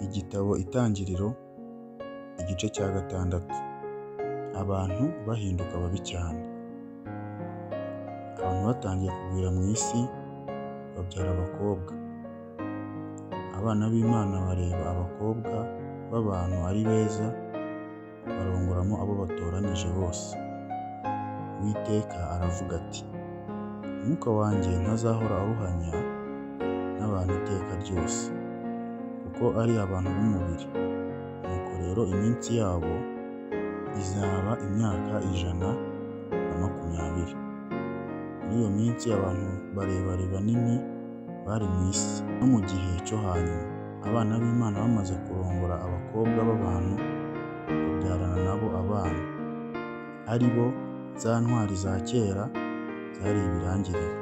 Igitabo Itangiriro, igice cya gatandatu. Abantu bahinduka babi cyane. Abantu batangiye kugwira mu isi, babyara abakobwa. Abana b'Imana bareba abakobwa b'abantu ari beza, barongoramo abo batoranije bose. Uwiteka aravuga ati: “Umwuka wanjye ntazahora aruhanya n'abantu iteka ryose, kuko ari abantu b'umubiri.” Nuko rero iminsi yabo izaba imyaka ijana na makumyabiri. Muri iyo minsi abantu barebare banini bari mu isi. No mu gihe cyo hanyuma, abana b'Imana bamaze kurongora abakobwa b'abantu, babyarana na bo abana, ari bo za ntwari za kera zari ibirangirire.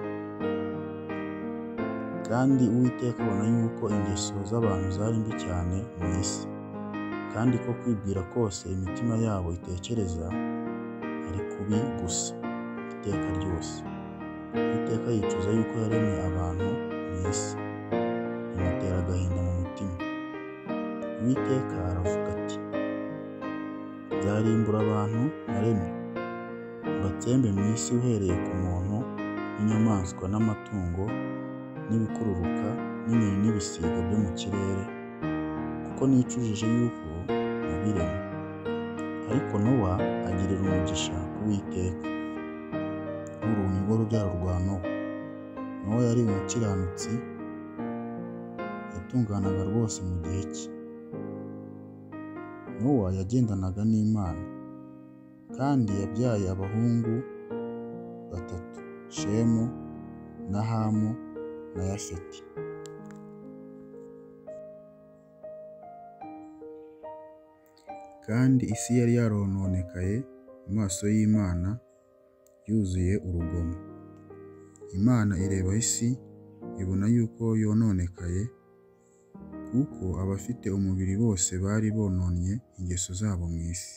Kandi Uwiteka abona yuko ingeso z'abantu zari mbi cyane mu isi, kandi ko kwibwira kose imitima yabo itekereza ari kubi gusa iteka ryose. Uwiteka yicuza yuko yaremye abantu mu isi, bimutera agahinda mu mutima. Uwiteka aravuga ati: “Nzarimbura abantu naremye, mbatsembe mu isi uhereye ku muntu n'inyamaswa n'amatungo n'ibikururuka n'inyoni n'ibisiga byo mu kirere, kuko nicujije yuko nabiremye.” Ariko Nowa agirira umugisha Uwiteka, nk'urumuri rw'urubyaro rwa Nowa. Nowa yari umukiranutsi, yatunganaga rwose mu gihe cye. Nowa yagendanaga n'Imana, kandi yabyaye abahungu batatu, Shemu na Hamu na Yafeti. Kandi isi yari yarononekaye mu maso y'Imana, yuzuye urugomo. Imana ireba isi, ibona yuko yononekaye, kuko abafite umubiri bose bari bononnye ingeso zabo mu isi.